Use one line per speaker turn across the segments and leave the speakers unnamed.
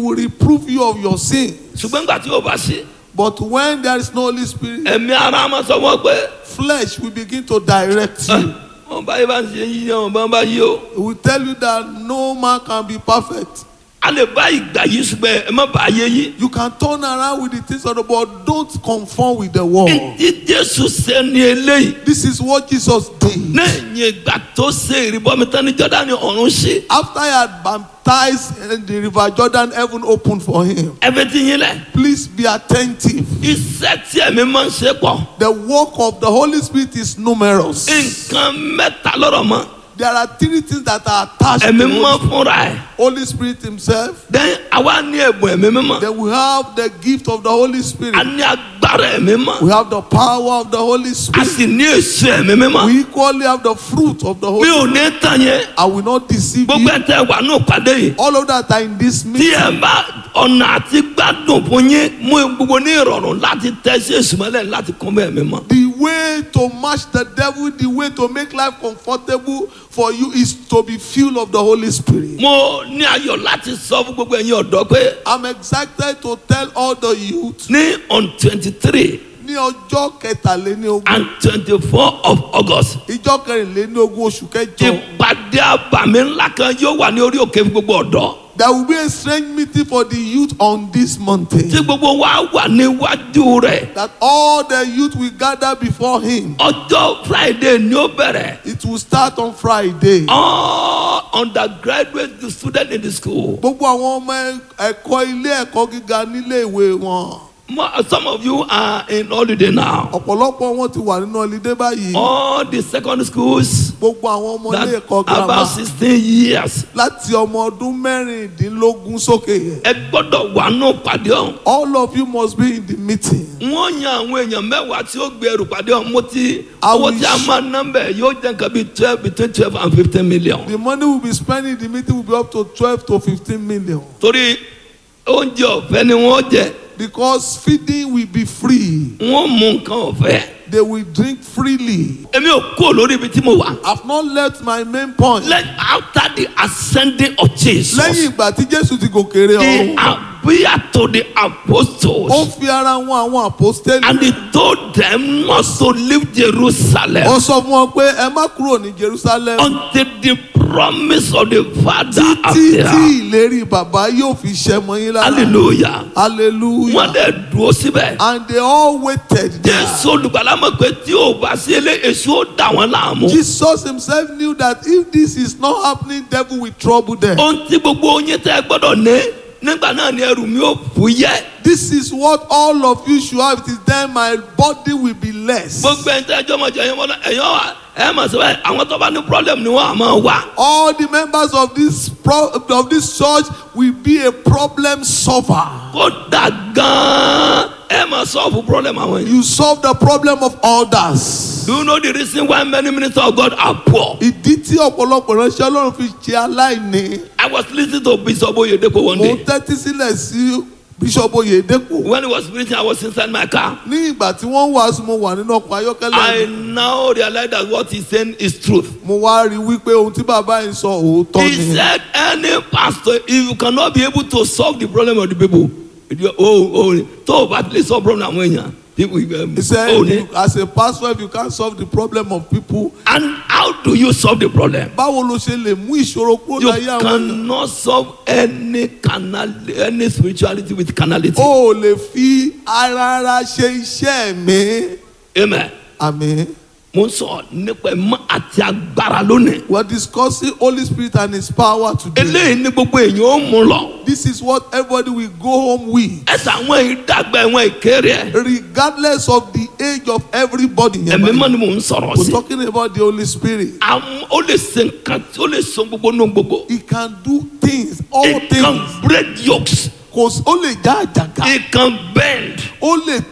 will reprove you of your sin.
ṣùgbọ́n nígbà tí yóò bá sí
But when there is no Holy Spirit,
ẹ̀mí ara máa sọ wọ́n pé
flesh will begin to direct you.
wọ́n bá yí bá ń ṣe yí wọn bá ń bá yí o
It will tell you that no man can be perfect.
a lè bá ìgbà yìí ṣùgbọ́n ẹ má bàa yé yí.
You can turn around with the things of the world. Don't conform with the world.
Ntí Jésù ṣe ni eléyìí.
This is what Jesus did.
Lẹ́yìn ìgbà tó ṣe ìrìbọmi tán ní Jọ́dánì ọ̀run ṣe.
After he had baptized in the river Jordan, heaven opened for him.
Ẹbí ti yín lẹ̀.
Please be attentive.
Iṣẹ́ tí ẹ̀mí máa ń ṣe pọ̀.
The work of the Holy Spirit is numerous.
Nǹkan mẹ́ta lọ́rọ̀ mọ́.
There are three things that are attached to
Ẹ̀mí
the
mọ́
Holy,
fúnra ẹ̀.
Holy Spirit Himself.
Then àwa ní ẹ̀bùn ẹ̀mí mímọ́.
Then we have the gift of the Holy
A
Spirit.
ní agbára ẹ̀mí mọ́.
We have the power of the Holy
A
Spirit.
sì ní èso ẹ̀mí mímọ́.
We equally have the fruit of the
Mi
Holy
ò ní tàn yẹn.
I will not deceive
Gbogbo
you.
ẹ̀ tẹ́ wà ní ìpàdé yìí.
All of that are in this
Tí
meeting.
ẹ bá ọ̀nà àti gbádùn fún yín mú gbogbo ní ìrọ̀rùn láti tẹ́ sí èsù mọ́lẹ̀ láti kún bẹ́ẹ̀ mi mọ́.
The way to match the devil, the way to make life comfortable for you is to be filled of the Holy Spirit.
mo ní ayọ̀ láti sọ fún gbogbo ẹ̀yin ọ̀dọ́ pé
I'm excited to tell all the youth
ní on twenty three
ní ọjọ́ kẹtàléníogún
and twenty four of august
ìjọ kẹrìnléníogún oṣù kẹjọ
ìpàdé àbàmì ńlá kan yóò wà ní orí òkè fún gbogbo ọ̀dọ́
there will be a strange meeting for the youth on this mountain
tí gbogbo wa wà níwájú rẹ̀
that all the youth will gather before him.
ọjọ́ friday ni ó bẹ̀rẹ̀
It will start on Friday.
all undergraduate student in the school
Gbogbo àwọn ọmọ ẹ̀kọ́ ilé ẹ̀kọ́ gíga nílé ìwé wọn.
Mo- some of you are in holiday now
Ọ̀pọ̀lọpọ̀ wọn ti wà nínú ọlídé báyìí.
all the secondary schools
Gbogbo àwọn ọmọ ilé
that
ẹ̀kọ́ girama.
about sixteen years
láti ọmọ ọdún mẹ́rìndínlógún sókè.
ẹ gbọ́dọ̀ wà nù pàdé ọ̀hún.
all of you must be in the meeting.
wọ́n yan àwọn èèyàn mẹ́wàá tí ó gbé ẹrù pàdé ọ̀hún mo ti
I
owó
will
tí a
sh-
máa ná bẹ̀ yóò jẹ́ nǹkan bíi twelve between twelve and fifteen million.
the money we be spending in the meeting will be up to twelve to fifteen million.
torí oúnjẹ ọ̀fẹ́ ni wọ́n jẹ
because feeding will be free.
wọ́n mú nǹkan ọ̀fẹ́.
they will drink freely.
èmi ò kó lórí ibi tí mo wà.
I have not left my main point.
Let after the ascending of Jesus
lẹ́yìn ìgbà tí jésù ti gòkèrè
he
ọ̀run.
appeared to the
ó
apostles
fi ara wọn àwọn àpòstélì.
and he told them not to leave Jerusalem
ó sọ fún wọn pé ẹ má kúrò ní jerusalem.
until the promise of the Father
títí tí
appear.
ìlérí bàbá yóò fi ṣẹ mọ́ yín lára.
hallelujah. wọ́n
hallelujah.
dẹ̀ dúró síbẹ̀.
and they all waited there.
jésù olùgbàlà mọ̀ pé tí ò bá sí ilé èso ó dà wọ́n láàmú.
Jesus himself knew that if this is not happening, devil will trouble them.
ohun tí gbogbo oyin tẹ́ gbọ́dọ̀ ní nígbà náà ni ẹrù mi ò fúyẹ́.
This is what all of you should have. It is then my body will be less.
gbogbo ẹni tẹ́ ẹjọ́ mọ̀jọ ẹ̀yọ́ mọ́lá ẹ̀yọ́ wa ẹ̀ mọ̀ sí báyìí àwọn tó bá ní problem ni wọ́n á máa wá.
All the members of this pro- of this church will be a problem solver.
kódà gan-an ẹ̀ máa solve problem àwọn yìí.
You solve the problem of others.
do you know the reason why many ministers of God are poor.
Ìdí tí ọ̀pọ̀lọpọ̀ ránṣẹ́ Ọlọ́run fi ṣe aláìní.
I was listening to Bishop Oyedepo one
Mo ń
day
tẹ́tí sílẹ̀ sí Bishop Oyedepo.
when he was preaching I was inside my car.
Ní ìgbà tí wọ́n ń wàásù mo wà nínú ọkọ̀ ayọ́kẹ́lẹ́
I
mi.
now realize that what he's saying is truth.
Mo wá rí i wípé ohun tí bàbá yìí sọ òótọ́
He
ni.
said, any pastor, if you cannot be able to solve the problem of the people, you- oh, oh, tó o bá lè solve problem àwọn èèyàn, people, um,
He said,
oh, ní.
you- as a pastor, if you can't solve the problem of people,
and how do you solve the problem?
báwo ló ṣe lè mú ìṣòro kúrò
You
láyé àwọn èèyàn?
cannot solve any canal, any spirituality with carnality.
O ò lè fi ara ara ṣe iṣẹ́ mi.
Amen.
Àmín.
Mo ń sọ nípa ẹ̀mọ́ àti agbára lónìí.
We are discussing Holy Spirit and His power today.
Eléyìí ni gbogbo èèyàn ó mú lọ.
This is what everybody will go home with.
Ẹ̀sà àwọn ìdàgbà ẹ̀wọ̀n ìkéré ẹ̀.
Regardless of the age of everybody.
Ẹ̀mí mọ́ ni mò ń sọ̀rọ̀
We're
sí.
talking about the Holy Spirit.
Àwọn ó lè ṣe nǹkan tí ó lè sọ gbogbo nù gbogbo.
He can do things, all
It
things.
can break yokes.
Kò sí- ó lè já àjàgà.
It can bend.
Ó lè tẹ̀.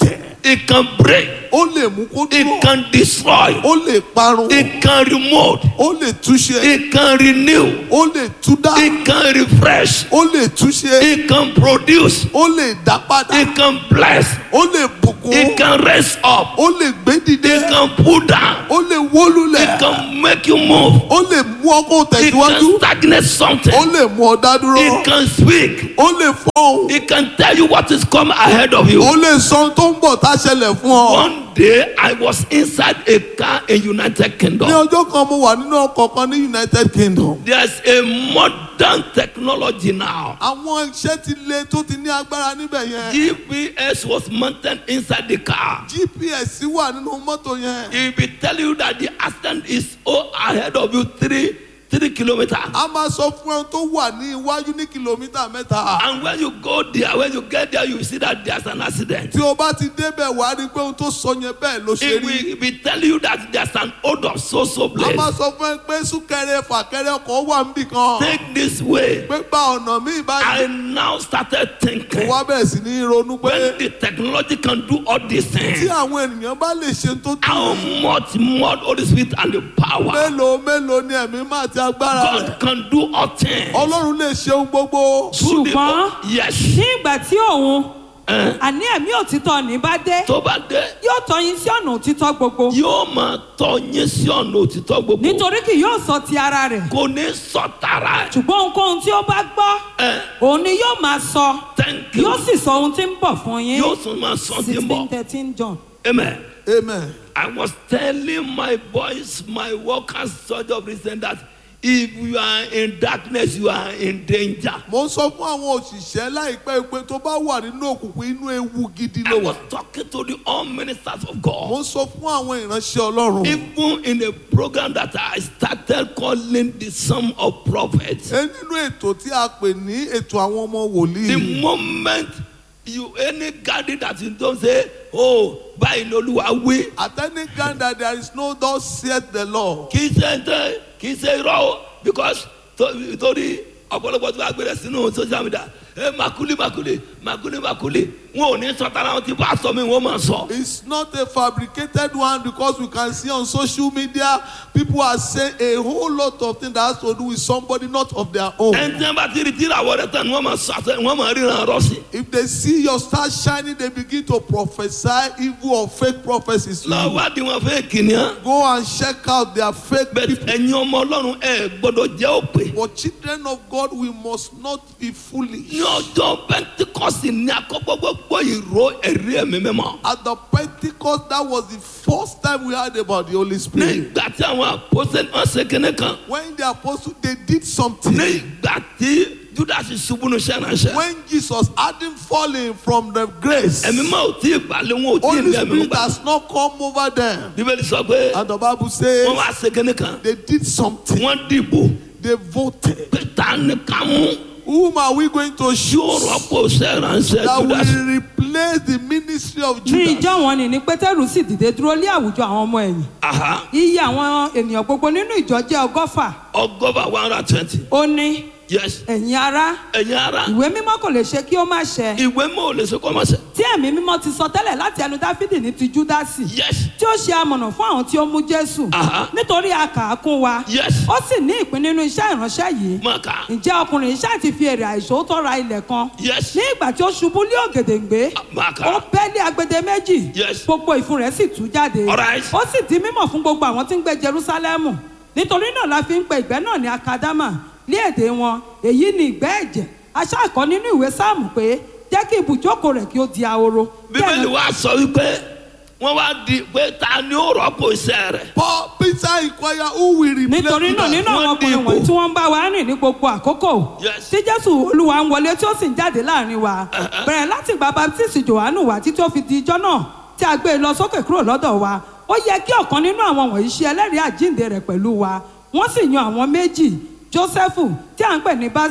it can break,
ó lè mú kó dúró
it can destroy,
ó lè parun
it can remove,
ó lè túnṣe
it can renew,
ó lè túdá
it can refresh,
ó lè túnṣe
it can produce,
ó lè dá padà
it can bless,
ó lè bùkún
it can raise up,
ó lè gbé dìde
it can pull down,
ó lè wólulẹ̀
it can make you move,
ó lè mú ọkọ̀
it
tẹ̀síwájú
can stagnate something,
ó lè mú ọ dá dúró
it can speak,
ó lè fọ́hùn
it can tell you what is coming ahead of
ó
you.
lè sọ ohun tó ń bọ̀ tá a ṣẹlẹ̀ fún ọ.
One day I was inside a car in United
ní
Kingdom.
ọjọ́ kan mo wà nínú ọkọ̀ kan ní United Kingdom.
There's a modern technology now.
àwọn iṣẹ́ ti le tó ti ní agbára níbẹ̀ yẹn.
GPS was mounted inside the car.
GPS wà nínú mọ́tò yẹn.
It will tell you that the accident is oh, ahead of you three three kilometers.
a máa sọ fún ẹ tó wà ní iwájú ní kìlómítà mẹ́ta.
And when you go there, when you get there, you see that there's an accident.
tí o bá ti débẹ̀ wá rí i pé ohun tó sọ yẹn bẹ́ẹ̀ ló ṣe
It
rí.
will, it will tell you that there's an odor so so
a
place.
máa sọ fún ẹ pé súnkẹrẹ fàkẹrẹ ọkọ̀ wà níbì kan.
Take this way.
pé gba ọ̀nà míì
I
báyìí.
now started
mo
thinking
wá bẹ̀rẹ̀ sí ní ronú pé
when the technology can do all these
tí
things.
àwọn ènìyàn bá lè ṣe tó tó
How much more the Holy Spirit and the power
mélòó mélòó ni ẹ̀mí máa ti agbára rẹ̀.
God can do all things.
ọlọ́run lè ṣe ohun gbogbo.
Through the-
Ṣùgbọ́n-
yes.
ní ìgbà tí òun
Eh,
àní ẹ̀mí òtítọ́ ní bá dé
tó bá dé
yóò tọ́ yín sí ọ̀nà òtítọ́ gbogbo
yóò máa tọ́ yín sí ọ̀nà òtítọ́ gbogbo
nítorí kì yóò sọ ti ara rẹ̀
kò ní sọ̀tara ẹ̀.
ṣùgbọ́n ohunkóhun tí ó bá gbọ́
Eh,
òun ni yóò máa sọ
thank you
yóò sì sọ ohun tí ń bọ̀ fún yín
yóò tún máa sọ sí
sixteen
bọ̀
thirteen John.
amen.
amen.
I was telling my boys, my workers, sort of reason that if you are in darkness, you are in danger.
mo ń sọ fún àwọn òṣìṣẹ́ láìpẹ́ pé tó bá wà nínú òkùnkùn inú ewu gidi
I
ló wà.
was talking to the all ministers of
mo
God.
ń sọ fún àwọn ìránṣẹ́ ọlọ́run.
Even in a program that I started calling the Sum of Prophets,
ẹ nínú ètò tí a pè ní ètò àwọn ọmọ
the
wòlíì.
moment you any garden that you don't say, oh, báyìí lolúwa wí,
at any time that there is no thus saith the law.
kì í ṣe tẹ kì í ṣe irọ́ o because tó- torí ọ̀pọ̀lọpọ̀ tó bá gbé rẹ̀ sínú social media ẹ makuli makuli makuli makuli wọn ò ní sọ tara wọn ti bá sọ mi wọn máa sọ.
It's not a fabricated one because we can see on social media people are saying a whole lot of things that has to do with somebody not of their own.
ẹni tí wọn bá ti rí tíra wọ rẹ tán ni wọn máa sọ àṣẹ wọn máa ríran rọ sí.
If they see your star shining, they begin to prophesy evil or fake prophecies. to you.
lọ́wọ́dì wọn fẹ́ kìnìún.
Go and check out their fake
bẹ́ẹ̀
people.
ẹ̀yin ọmọ ọlọ́run ẹ gbọ́dọ̀ jẹ́ òpè.
For children of God, we must not be foolish.
ní ọjọ́ pentikọ́sì ní akọ́gbọ́gbọ́ ìró ẹ̀rí ẹ̀mí mímọ́.
At the Pentecost, that was the first time we heard about the Holy Spirit.
nígbà tí àwọn àpòsẹ́ wọn ṣe kíní kan.
When the apostles they did something.
nígbà tí judas ṣubú ní sẹ́ránṣẹ́.
When Jesus hadn't fallen from the grace,
ẹ̀mí máa ò tí ì balẹ̀ wọn ò tí ì
Holy
ní ẹ̀mí
Spirit
gbà.
has not come over them.
bíbélì sọ pé
And the Bible says
wọ́n wá ṣe kíní kan.
they did something.
wọ́n dìbò
They voted.
pé ta ni ká mú.
Whom are we going to
yóò
choose
rọ́pò sẹ́ránṣẹ́
that
judas.
will replace the ministry of
ní
Judas?
ìjọ wọn ni ní pétérù sì dìde dúró lé àwùjọ àwọn ọmọ ẹ̀yìn
Aha,
iye àwọn ènìyàn gbogbo nínú ìjọ jẹ́ ọgọ́fà
ọgọ́fà one hundred and twenty.
ó ní
yes
ẹ̀yin ará
ẹ̀yin ara
ìwé mímọ́ kò lè ṣe kí ó má ṣẹ
ìwé mọ́ ò lè ṣe kọ́ máa ṣe.
tí ẹ̀mí mímọ́ ti sọ tẹ́lẹ̀ láti ẹnu dáfídì ní ti júdásì
yes
tí ó ṣe amọ̀nà fún àwọn tí ó mú jésù
Aha.
nítorí a kà á kún wa
yes
ó sì ní ìpín nínú iṣẹ́ ìránṣẹ́ yìí
máa kà á.
ǹjẹ́ ọkùnrin iṣẹ́ ti fi èrè àìṣòótọ́ ra ilẹ̀ kan
yes
ní ìgbà tí ó ṣubú lé ògèdèǹgbé
máa kà
ó
á.
bẹ́ lé agbede méjì
Yes.
gbogbo ìfun rẹ̀ sì tú jáde
Alright.
ó sì di mímọ̀ fún gbogbo àwọn tí ń gbé Jerúsálẹ́mù nítorí náà la fi ń pe ìgbẹ́ náà ní akadama ní èdè wọn èyí ni ìgbẹ́ ẹ̀jẹ̀ aṣáàkọ́ nínú ìwé sáàmù pé jẹ́ kí ibùjókòó rẹ̀ kí ó di ahoro
bíbélì wa sọ wípé wọ́n wá di pé ta ni ó rọ́pò iṣẹ́ rẹ̀.
Paul Peter inquire who will replace
nítorí náà nínú
Judas.
àwọn
Wọ́n
ọkùnrin
dìbò.
wọ̀nyí tí wọ́n ń bá wa rìn ní gbogbo àkókò
Yes.
tí jésù olúwa ń wọlé tí ó sì ń jáde láàrin wa
Uh-huh.
bẹ̀rẹ̀ láti gba baptist johannu wá títí ó fi di ijọ́ náà tí a gbé e lọ sókè kúrò lọ́dọ̀ wa ó yẹ kí ọ̀kan nínú àwọn wọ̀nyí ṣe ẹlẹ́rìí àjíǹde rẹ̀ pẹ̀lú wa wọ́n sì yan àwọn méjì jósẹ́fù tí à ń pè ní Bá-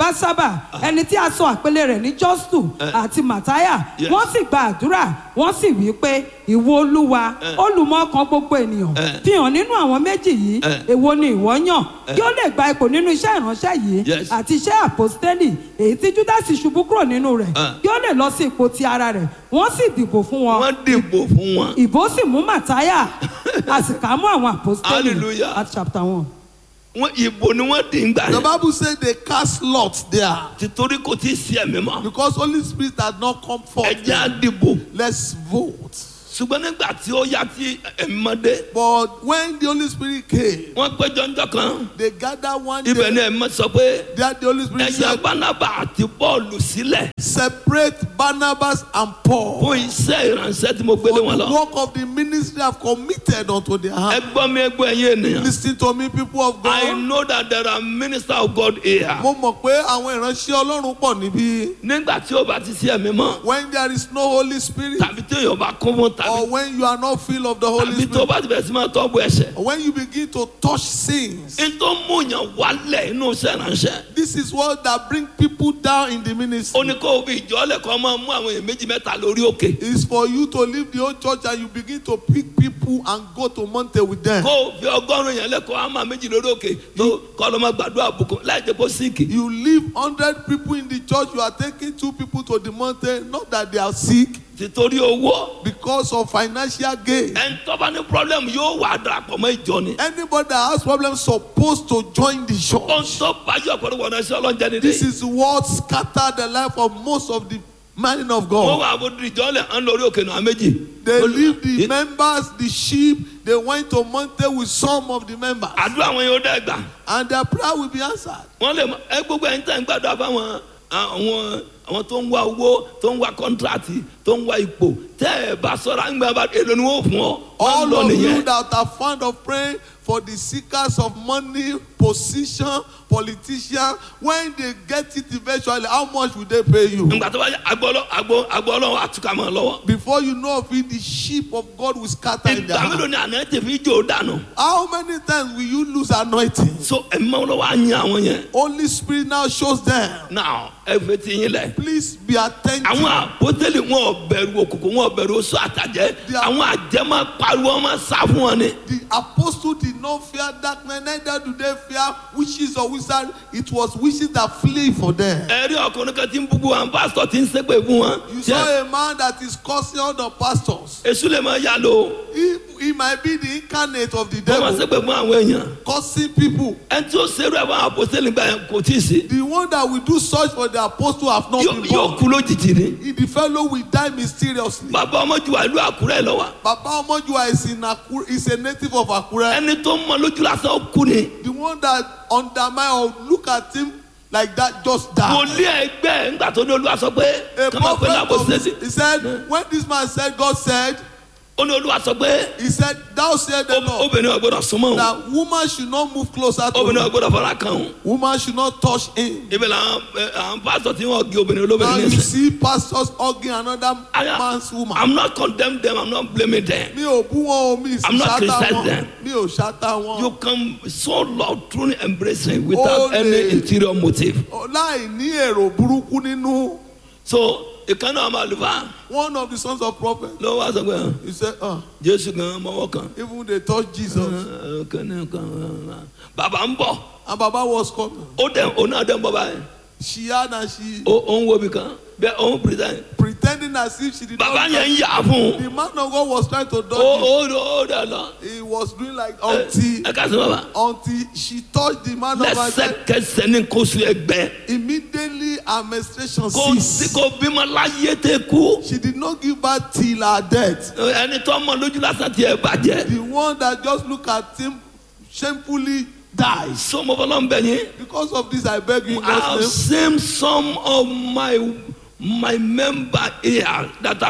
básábà ẹni tí a sọ àpẹẹlẹ rẹ̀ ní jọ́sù àti màtáyà
Yes.
wọ́n sì gba àdúrà wọ́n sì wí pé ìwọ olúwa olùmọ̀ ọkàn gbogbo ènìyàn
Eh.
fi hàn nínú àwọn méjì yìí
Eh.
èwo ni ìwọ yàn kí ó lè gba ipò nínú iṣẹ́ ìránṣẹ́ yìí
Yes.
àti iṣẹ́ àpòstélì èyí tí júdásì ṣubú kúrò nínú rẹ̀
Eh.
kí ó lè lọ sí ipò ti ara rẹ̀ wọ́n sì dìbò fún wọn
wọ́n dìbò fún wọn.
ìbò sì mú màtáyà a sì kà á mú àwọn àpòstélì
Hallelujah.
at chapter one.
wọ́n ìbò ni wọ́n dì ń gbà
The
yẹn.
Bible said they cast lots there
títorí kò tí ì sí ẹ̀mí mọ́.
because Holy Spirit had not come forth.
ẹjẹ́ á dìbò.
Let's vote.
ṣùgbọ́n nígbà tí ó yá tí ẹ̀mí mọ́ dé.
But when the Holy Spirit came,
wọ́n péjọ ńjọ́ kan.
they gathered one
ibẹ̀ ni
day.
ẹ̀mí mọ́ sọ pé
That the Holy Spirit
ẹ̀yà
said,
bánábà àti bọ́ọ̀lù sílẹ̀
separate Barnabas and Paul.
fún iṣẹ́ ìránṣẹ́ tí mo
For
gbélé wọn
the
lọ.
work of the ministry have committed unto their
ẹ
hand.
gbọ́ mi ẹ gbọ́ ẹ̀yin ènìyàn.
Listen to me, people of
I
God.
know that there are ministers of God here.
Mo mọ̀ pé àwọn ìránṣẹ́ Ọlọ́run pọ̀ níbí.
nígbà tí ó bá ti sí ẹ̀mí mọ́
When there is no Holy Spirit,
tàbí tí èèyàn bá kún fún
or
tàbí
when you are not filled of the Holy
tàbí tó
Spirit,
bá ti bẹ̀rẹ̀ sí máa tọ́gbù ẹ̀ṣẹ̀.
or when you begin to touch sins,
n tó mú yàn wálẹ̀ inú iṣẹ́ ìránṣẹ́.
this is what that bring people down in the
ó
ministry.
ní kó o fi ìjọ́lẹ̀ kan máa mú àwọn èèyàn méjì mẹ́ta lórí òkè.
Is for you to leave the old church and you begin to pick people and go to mountain with them.
kó o fi ọgọ́rùn-ún yẹn lẹ́kọ̀ọ́ á máa méjì lórí òkè tó kọ́ ló máa gbàdúrà bùkún láì jẹ́ kó síìkì.
You leave hundred people in the church, you are taking two people to the mountain, not that they are sick,
títorí owó
because of financial gain.
ẹni tó bá ní problem yóò wà darapọ̀ mọ́ ìjọ ni.
Anybody that has problems supposed to join the
ohun
church.
tó bá yọ ọ̀pọ̀lọpọ̀ náà sí ọlọ́njẹ́ nídìí.
This is what scattered the life of most of the men of
wọ́n
God.
wà àbójú ìjọ́lẹ̀ ń lórí òkè náà méjì.
They leave the
It-
members, the sheep, they went to mountain with some of the members,
àdúrà wọn yóò dẹ́ gbà.
and their prayer will be answered.
wọ́n lè mọ ẹ gbogbo ẹni tẹ́ ń gbàdúrà fáwọn àwọn àwọn tó ń wá owó tó ń wá kọ́ńtrátì tó ń wá ipò tẹ́ ẹ bá sọ̀rọ̀ àgbà bá èlò ni wọ́n fún ọ. wọ́n
All
lọ
of you
nìyẹn.
that are fond of praying for the seekers of money, position, politicians, when they get it eventually, how much will they pay you?
ìgbà tó bá yẹ agbọ́lọ́ agbọ́ agbọ́lọ́ àtúkà mọ́ ọ lọ́wọ́.
Before you know of it, the sheep of God will scatter in their
ìgbà mélòó
hand.
ni àná ti fi jò dànù.
How many times will you lose anointing?
so ẹ̀mí máa lọ́wọ́ á yan àwọn yẹn.
Holy Spirit now shows them.
now ẹ fẹ́ ti yín lẹ̀.
Please be attentive.
àwọn àpótẹ́lì wọn ò bẹ̀rù òkùnkùn wọn ò bẹ̀rù oṣù àtàjẹ́ àwọn àjẹ́ máa pariwo wọn máa sá fún wọn ni.
The apostle did not fear darkness, neither do they fear witches or wizards. It was witches that flee for them.
ẹ̀rí ọkùnrin kan tí ń búbu àwọn pásítọ̀ tí ń ṣépè fún wọn.
You saw a man that is cursing all the pastors.
èṣù lè máa yá lò ó.
He, he might be the incarnate of the
wọ́n máa
devil,
ṣépè fún àwọn èèyàn.
cursing people.
ẹni tí ó ṣerú ẹ̀ fún àpòsílẹ̀ nígbà yẹn kò tí ì sí.
The one that will do such for the apostle have not
yóò
been
yóò
born.
kú lójijì ni.
He- The fellow will die mysteriously.
bàbá ọmọjúwà ìlú àkúrẹ́ lọ wa.
Baba Omojua is in Akure, is a native of Akure.
ẹni tó mọ lójú lásán ó kú ni.
The one that undermine or look at him like that just died.
wòlíì ẹgbẹ́ ẹ̀ ńgbà tó ní olúwa sọ pé
A
kọ́mọ pé
prophet
lábòsílẹ̀
of, he said, when this man said, God said,
ó ní olúwa sọ pé
he said, thou said the
ob-
Lord,
obìnrin ọgbọ́dọ̀ súnmọ́ òun
that woman should not move closer to
obìnrin
him.
ọgbọ́dọ̀ fara kan òun.
Woman should not touch him.
ibẹ̀ làwọn ẹ, àwọn pásítọ̀ tí wọ́n gé obìnrin
Now
olóbìnrin
you
ní ẹsẹ̀.
see pastors hugging another
I am-
man's woman.
I'm not condemn them I'm not blaming them.
Mi ò bú wọn o, mi sì
I'm not
ṣáta
criticizing
wọn.
them.
Mi ò ṣáta wọn.
you can so love truly embrace him without
Ó
any
lè-
interior motive.
Láì ní èrò burúkú nínú.
so ìkànnì àwọn àlùfáà
One of the sons of prophet,
ló wá sọ pé
he said, ah,
jésù gan mọ́wọ́ kan.
even they touch Jesus.
Ẹ, kẹ́ni kan, bàbá ń bọ̀
And Baba was coming.
ó dẹ̀ ó náà dẹ̀ ń bọ̀ báyìí
She had and she
ó ó ń wo ibì kan bẹ́ẹ̀ ó ń present.
pretending as if she did
bàbá
not.
yẹn ń yà fún un
The man of God was trying to
ó
dodge it.
ó ó dẹ̀ lọ.
He was doing like
Ẹ
until
ẹ ká sọ bàbá
until she touched the man of God. and said,
lẹ́sẹ̀kẹsẹ̀ ní kóso ẹgbẹ́
Immediately her menstruation
kò sí
ceased.
kò bímọ láyé tẹ kú.
She did not give birth till her death.
ẹni tó mọ lójú lásán tiẹ̀ bàjẹ́.
The one that just look at him shamefully dies.
sọmọ fọlọ́ ń bẹ̀ yín.
Because of this, I beg you in
I have
God's name.
seen some of my my member here that has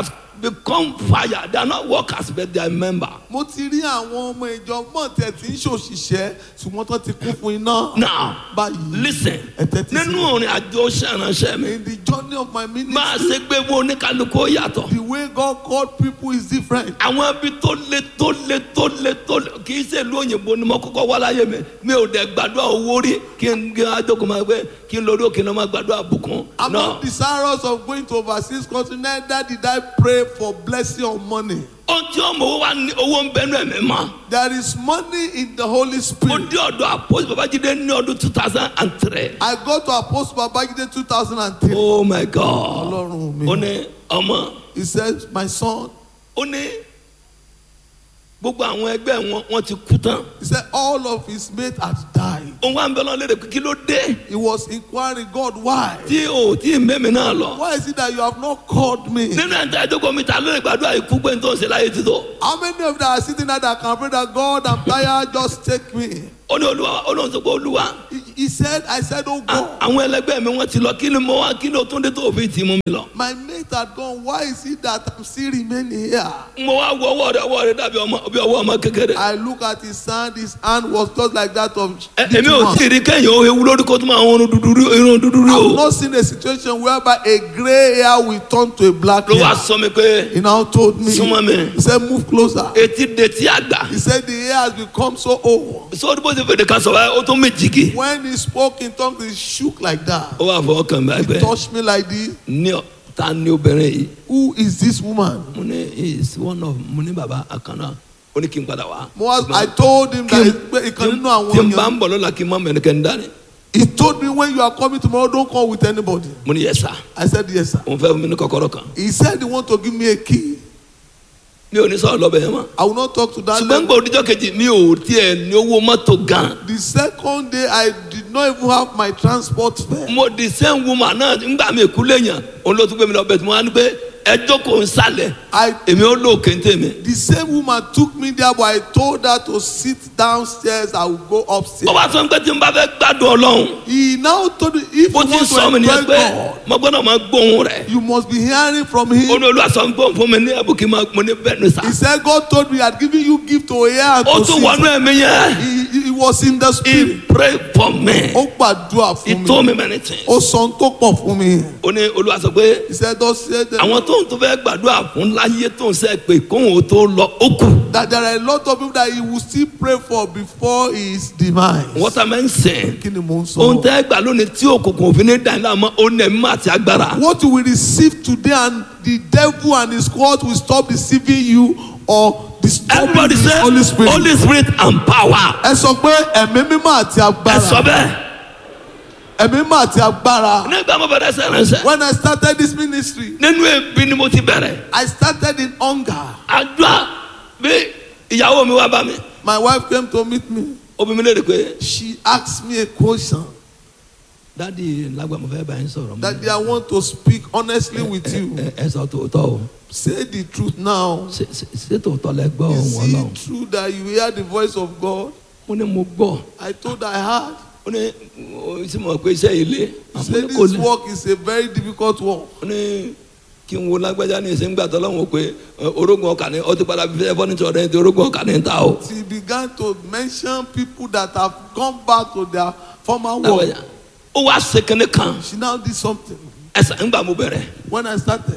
become fire they are not workers but they are member.
mo ti rí àwọn ọmọ ìjọ mọ̀tẹ́ tí ń ṣòṣìṣẹ́ ṣùgbọ́n tó ti kún fún iná.
now
báyìí
listen
ẹ tẹ́tí sí
nínú
mi.
orin àjò ṣẹ̀ránṣẹ́ mi
in the journey of my ministry
máa ṣe gbé wo oníkálukú ó yàtọ̀.
the way God called people is different.
àwọn ibi tó le tó le tó le tó le kì í ṣe ìlú òyìnbó ni mo kọ́kọ́ wá láyé mi mi ò dẹ̀ gbàdúrà owó rí kí n kí n adókòó máa gbé kí n lórí òkè náà máa gbàdúrà bùkún.
I'm
No.
not desirous of going to overseas country neither did I pray for blessing or money.
ohun tí ọmọ owó wa ní owó ń bẹnu ẹ̀mí mọ́.
There is money in the Holy
mo
Spirit.
dé ọ̀dọ̀ àpòsí babájídé ní ọdún two thousand and three.
I go to Apostle Babajide 2003.
oh my god.
Ọlọ́run
ó
mi.
ní ọmọ
He said, my son,
ó ní gbogbo àwọn ẹgbẹ́ wọn wọ́n ti kú tán.
he said all of his mates had died.
òun wá ń bẹ lọ lédè pé kí ló dé
He was inquiring, God, why?
tí o tí mẹ́mi náà lọ.
Why is it that you have not called me?
nínú ẹ̀ńtà ìjókòó mi ta ló lè gbàdúrà ikú pé n tó ń ṣe láyé ti tó.
How many of you that are sitting there that can pray that God, I'm tired, just take me?
ó ní olúwa ó lóun sọ pé olúwa
He, he said, I said, oh
a-
God,
àwọn ẹlẹgbẹ́ mi wọ́n ti lọ kí ni mo wá kí ló tún dé tó fi tì mú mi lọ.
my mate had gone. Why is it that I'm still remaining here?
mo wá wo ọwọ́ rẹ ọwọ́ rẹ dàbí ọmọ bí ọwọ́ ọmọ kékeré.
I look at his hand, his hand was just like that of
Ẹ-
little
èmi ò
one.
tí ì rí kẹ́yìn o ewu lórí kó tó máa ń dúdú rí irun dúdú rí
I've
o.
not seen a situation whereby a gray hair will turn to a black
ló wá
hair.
sọ mi pé
He now told me,
Súnmọ́ mi.
he said, move closer.
etí detí àgbà.
He said, the hair has become so old.
sọ́ọ́dún bó ṣe fèdè kan sọ̀rọ̀ ó tún mí jìgì.
When he spoke in tongues, he shook like that.
ó wà fọwọ́ kàn bá
He
ẹgbẹ́
touched me like this.
ní ọ- ta ni obìnrin yìí.
Who is this woman?
mo ní he is one of mo ní bàbá àkànná ó ní kí n padà wá.
Mo was, I told him that he can nínú
tí n
àwọn
bá
èèyàn.
ń bọ̀ lọ́la kí n má mẹ́nikẹ́ni dání.
He told me when you are coming tomorrow, don't come with anybody.
mo ní yẹ sá
I said, yes, sir.
òun fẹ́ fún mi ní kọ́kọ́rọ́ kan.
He said he want to give me a key.
mi ò ní sọ̀rọ̀ lọ́bẹ̀ yẹn mọ́.
I will not talk to that
ṣùgbọ́n
lady.
gbọ́ òdìjọ́ kejì mi ò tiẹ̀ ní owó mọ́tò gan.
The second day, I did not even have my transport fare.
mo di same woman náà nígbà mi kú léèyàn òun ló tún gbé mi lọ bẹ̀ tí mo wá ní pé ẹjọ́ kò ń sálẹ̀
I
èmi ó lò kéńté mi.
the same woman took me there, but I told her to sit downstairs. I will go
ó
upstairs.
wá sọ pé tí n bá fẹ́ gbádùn ọlọ́run
He now told me if you
bó
want
ti
to
sọ mi nìyẹn
enjoy
pé
God,
mo gbọ́dọ̀ máa gbóhùn rẹ̀.
you must be hearing from
ó
Him.
ní olúwa sọ pé fún mi ní ẹ̀bùn kí n máa mo ní bẹ́ẹ̀ ni sá.
He said God told me He had given you gift to hear and
ó
to
tún wọnú
see.
ẹ̀mí yẹn.
He, he, he was in the
he
spirit.
pray for me.
Ó gbàdúrà
he
fún
told
mi.
me many things.
Ó sọ ohun tó pọ̀ fún mi.
ó ní olúwa sọ pé
He said, "Thus said the
àwọn tó ń tó fẹ́ gbàdúrà fún láyé tó ń sẹ́ pé kóhùn ó tó lọ ó kù.
that there are a lot of people that he will still pray for before his demise.
what am I saying?
Kí ni mò ń
ohun
sọ?
tẹ́ gbà lónìí tí òkùnkùn òfin ní dàn láàmú ó ní ẹ̀mí àti agbára.
What you will receive today and the devil and his court will stop deceiving you or disturbing
everybody
the
say
Holy Spirit.
holy spirit and power.
Ẹ sọ pé ẹ̀mí mímọ́ àti
ẹ sọ
agbára.
bẹ́ẹ̀.
Ẹ̀mí mímọ́ àti agbára.
nígbà mo bẹ̀rẹ̀ sẹ́rẹ̀nsẹ́.
When I started this ministry,
nínú ebi ni mo ti bẹ̀rẹ̀.
I started in hunger.
àdúrà bí ìyàwó mi wá bá mi.
My wife came to meet me.
obìnrin mi léèrè pé
She asked me a question
dádì lágbà mo fẹ́ bá yín sọ̀rọ̀.
that I want to speak honestly with you.
ẹ ẹ sọ tòótọ́ o.
Say the truth now.
ṣé ṣé- ṣé tòótọ́ lẹ gbọ́
Is
ohun ọlọ́run.
it true that you hear the voice of God?
mo ní mo gbọ́.
I told her I had.
ó ní ó sì mọ̀ pé iṣẹ́ ilé.
He
àmọ́
said
ní kò
this
lè.
work is a very difficult work.
ó ní kí n wo lágbájá ní ìsìn gbà tọ́lọ́wọ́ pé ẹ, orógun ọkà ní ọtí padà fi fẹ́ fọ́nìtì ọ̀rẹ́ ní orógun ọkà ní ta o.
She began to mention people that have gone back to their former work.
lágbájá ó wá ṣe kínní kan
She now did something.
ẹsẹ̀ ńgbà mo bẹ̀rẹ̀
When I started,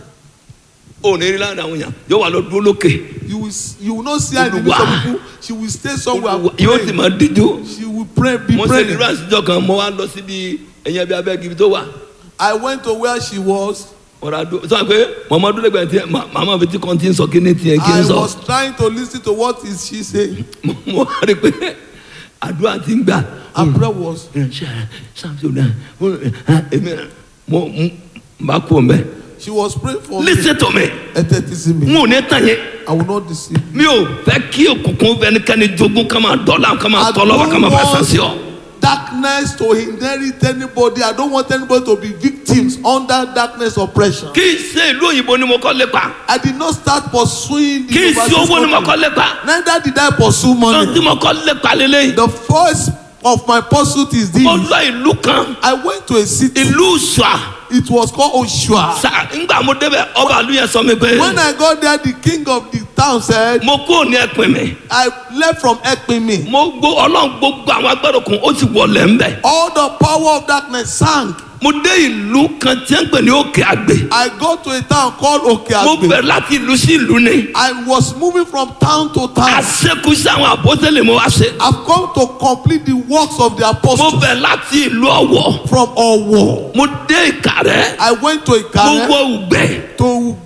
ó ní rí láàrin àwọn èèyàn yóò wà lọ dúró lókè
you will s- you will not see her in the midst of people. She will stay somewhere
yóò sì
praying.
máa díjú.
She will pray, be
mo ṣe
praying.
ìrírà àtijọ́ kan mo wá lọ síbi ẹ̀yìn ẹbí abẹ́ ibi tó wà.
I went to where she was.
ọ̀rọ̀ àdó sọ pé màmá dúró lẹ́gbẹ̀ẹ́ tí màmá fi tí kan ti ń sọ kí ni tiẹ̀ kí
I
n sọ.
was trying to listen to what is she saying.
mo mo wá rí i pé àdúrà ti ń gbà.
Her prayer was,
ṣe ṣàmùsùn náà èmi mo mo bá kú ọmọ ẹ.
she was praying for me.
listen to me
Ẹ tẹ́tí sí
n
mi.
ò ní tàn yẹn
I will not deceive you.
mi ò fẹ́ kí òkùnkùn fẹnikẹ́ni jogún ká máa dọ́là ká máa
I
tọ́ lọ́wọ́ ká máa bá
don't
sàn sí ọ.
want darkness to inherit anybody. I don't want anybody to be victims under darkness oppression.
kì í ṣe ìlú òyìnbó ni mo kọ́ lépa
I did not start pursuing the
kì í ṣe
overseas
owó ni mo kọ́
country.
lépa
Neither did I pursue
ohun tí
money.
mo kọ́ lépa lélẹ́yìn.
The first of my pursuit is
mo
this.
lọ ìlú kan
I went to a city.
ìlú ṣùà
It was called Oshua.
sa ńgbà mo débẹ̀ ọba àlú yẹn sọ mi pé
When I got there, the king of the town said,
mo kúrò ní ẹpin mi
I left from Ekpimi.
mo gbó ọlọ́run gbogbo àwọn agbẹ́rò kan ó sì wọlé ńbẹ̀
All the power of darkness sank.
mo dé ìlú kan tí ń pè ní òkè àgbè
I got to a town called
mo
Okeagbe.
bẹ̀rẹ̀ láti ìlú sí ìlú ni
I was moving from town to town.
àṣekúṣe àwọn àpọ́sẹ̀lẹ̀ mo wá ṣe
I've come to complete the works of the
mo
apostles
bẹ̀rẹ̀ láti ìlú ọ̀wọ̀
from Owo.
mo dé ìkàrẹ́
I went to
mo
Ikare
wọ ùgbẹ́
to